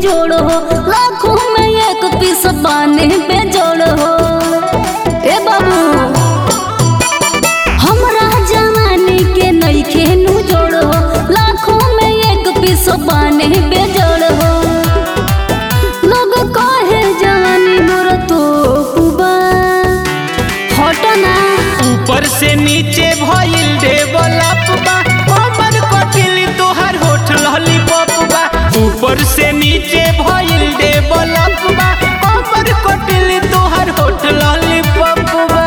जोड़ हो लाखों में एक पीस बाने पे जोड़ हो ए बाबू हमरा जवानी के नइखे नु जोड़ हो लाखों में एक पीस बाने पे जोड़ हो लोग कहे जवानी मोर तो कुबा हटना ऊपर से नीचे भइल डेवलप बा हमर कटिल तोहर होठ लॉलीपॉप बा ऊपर से नीचे भइल डेवलप बा हमर कटिल तोहर होठ लॉलीपॉप बा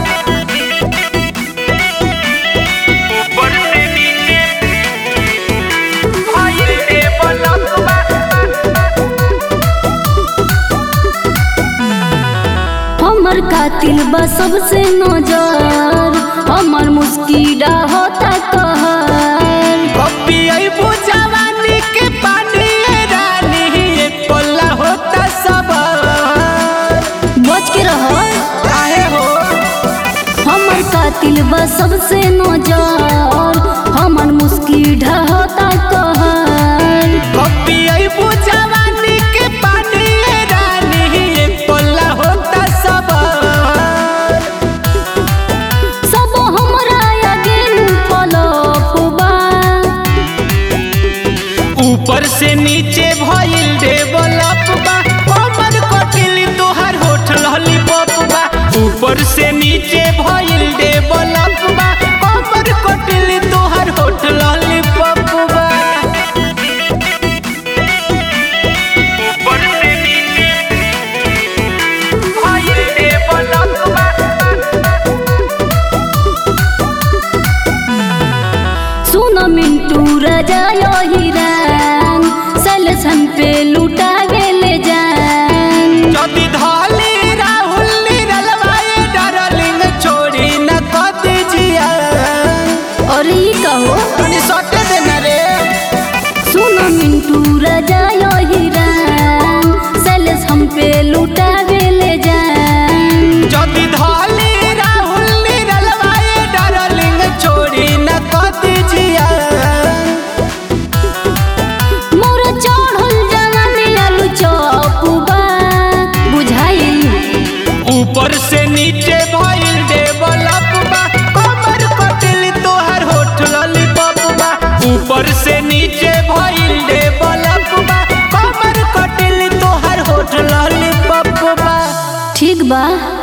ऊपर से नीचे भइल डेवलप बा हमर कातिल बा सबसे नजर हमर मुस्किरा होता कहर कभी अइबू जवानी के पानी रानी एक पल्ला होता सब बच के रह काहे हो हमर कातिल बा सबसे नजर हमर मुस्किरा होता कहर कभी अइबू जवानी के पानी रानी एक पल्ला होता सब सब हमरा आगे पलपबा ऊपर से नीचे भइल डेवलप बा हमर कटिल तोहर होठ लॉलीपॉप बा ऊपर से नीचे भइल डेवलप बा हमर कटिल तोहर होठ लॉलीपॉप बा ऊपर से नीचे भइल डेवलप बा सुन मिंटू राजा यो हिरान सलसन पे लुटा गेले जान যদি ধলি রাহুল নিরলবাए डार्लिंग छोड़ी न कद जिया और ये कहो तनी सटे देना रे सुन मिंटू राजा यो हिरान सलस हम पे लुटा गेले जान যদি ধলি রাহুল নিরলবাए डार्लिंग छोड़ी न कद जिया मोर चढ़ल जवानी आलू चौपुबा बुझाइल ऊपर से नीचे भइल डेवलप बा कमर कटिल तोहर होठ लॉलीपॉप बा ऊपर से नीचे भइल डेवलप बा कमर कटिल तोहर होठ लॉलीपॉप बा ठीक बा